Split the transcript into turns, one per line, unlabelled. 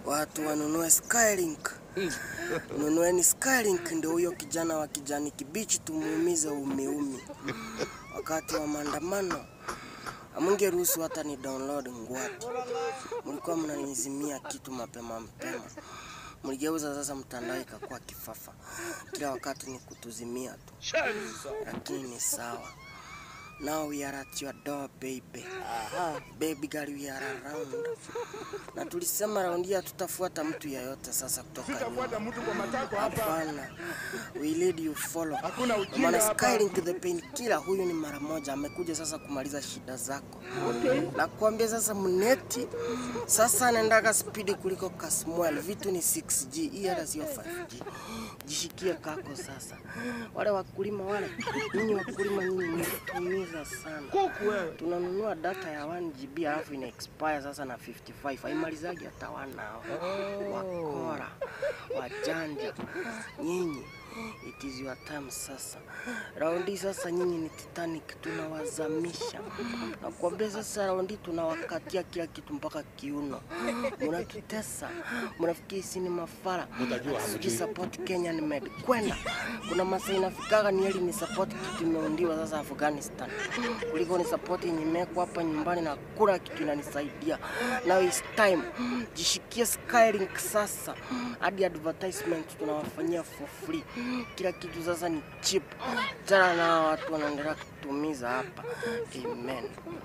Watu wanunue Skylink. Nunueni Skylink, ndio huyo kijana wa kijani kibichi tumuumize umiumi. Wakati wa maandamano amungeruhusu hata ni download ngwati. Mlikuwa mnanizimia kitu mapema mapema, mligeuza sasa mtandao ikakuwa kifafa. Kila wakati ni kutuzimia tu, lakini ni sawa. Now we are at your door baby. Aha, baby girl we are around. Na tulisema raundi hatutafuata mtu yeyote sasa kutoka
Sitafuata
nyuma.
mtu kwa matako hapa.
Hapana, we lead you follow.
Hakuna ujinga
Maana
hapa.
Skylink the painkiller huyu ni mara moja, amekuja sasa kumaliza shida zako. Na kuambia sasa mneti sasa anaendaga spidi kuliko Kasmuel, vitu ni 6G, hii hata sio 5G. Jishikie kako sasa. Wale wakulima wale, nyinyi wakulima nyinyi mnatumiza sana.
Kuku wewe.
Tunanunua data ya 1 GB alafu ina expire sasa na 55. Haimalizagi hata wanao. Wakora, wajanja, nyinyi It is your time sasa. Raundi sasa nyinyi ni Titanic tunawazamisha. Nakwambia sasa raundi tunawakatia kila kitu mpaka kiuno. Mnatutesa. Mnafikiri sisi ni mafara.
Utajua
Sijui support Kenya ni med. Kwenda. Kuna masaa inafikaga ni heli ni support kitu imeundiwa sasa Afghanistan. Kuliko ni support yenye imewekwa hapa nyumbani na kula kitu inanisaidia. Now it's time. Jishikie Skylink sasa. Hadi advertisement tunawafanyia for free. Kila kitu sasa ni cheap. Tena na watu wanaendelea kutumiza hapa. Amen.